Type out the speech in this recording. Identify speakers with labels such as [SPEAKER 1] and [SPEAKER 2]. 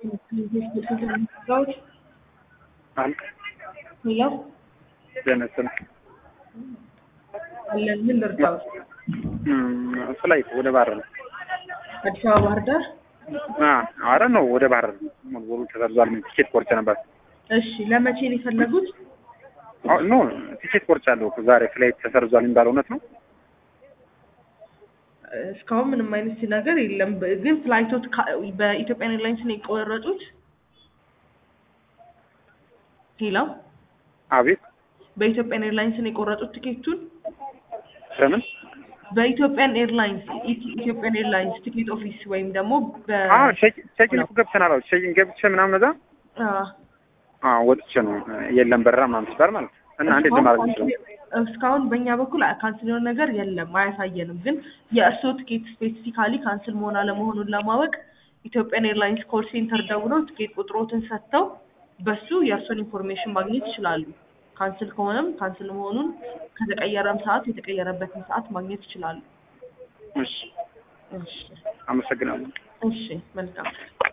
[SPEAKER 1] አንድ
[SPEAKER 2] ሄሎ
[SPEAKER 1] ጀነስን
[SPEAKER 2] አለን ምን ልርዳው?
[SPEAKER 1] ፍላይት ወደ ባህር ነው።
[SPEAKER 2] አዲስ አበባ ባህር ዳር።
[SPEAKER 1] አረ ነው ወደ ባህር ሙሉ በሙሉ ተሰርዟል። ምን ቲኬት ቆርጬ ነበር።
[SPEAKER 2] እሺ ለመቼ ነው የፈለጉት?
[SPEAKER 1] አዎ ኖ ቲኬት ቆርጫለሁ። ዛሬ ፍላይት ተሰርዟል የሚባለው እውነት ነው?
[SPEAKER 2] እስካሁን ምንም አይነት ነገር የለም። በ- ግን ፍላይቶች ካ- በኢትዮጵያ ኤርላይንስ ነው የቆረጡት? ሄሎ
[SPEAKER 1] አቤት
[SPEAKER 2] በኢትዮጵያ ኤርላይንስ ነው የቆረጡት ትኬቱን?
[SPEAKER 1] ለምን?
[SPEAKER 2] በኢትዮጵያን ኤርላይንስ ኢቲ- ኢትዮጵያን ኤርላይንስ ቲኬት ኦፊስ ወይም ደግሞ በ
[SPEAKER 1] አዎ ቼኪን እኮ ገብተናል። አዎ ቼኪን ገብቼ ምናምን እዛ
[SPEAKER 2] አ፣
[SPEAKER 1] አዎ ወጥቼ ነው የለም በረራ ምናምን ሲባል ማለት ነው። እና እንዴት ነው ማድረግ የምችለው?
[SPEAKER 2] እስካሁን በእኛ በኩል ካንስል የሆነ ነገር የለም፣ አያሳየንም። ግን የእርስዎ ትኬት ስፔሲፊካሊ ካንስል መሆን አለመሆኑን ለማወቅ ኢትዮጵያን ኤርላይንስ ኮል ሴንተር ደውለው ትኬት ቁጥሮትን ሰጥተው በሱ የእርስዎን ኢንፎርሜሽን ማግኘት ይችላሉ። ካንስል ከሆነም ካንስል መሆኑን ከተቀየረም ሰዓት የተቀየረበትን ሰዓት ማግኘት ይችላሉ።
[SPEAKER 1] እሺ
[SPEAKER 2] እሺ
[SPEAKER 1] አመሰግናለሁ።
[SPEAKER 2] እሺ መልካም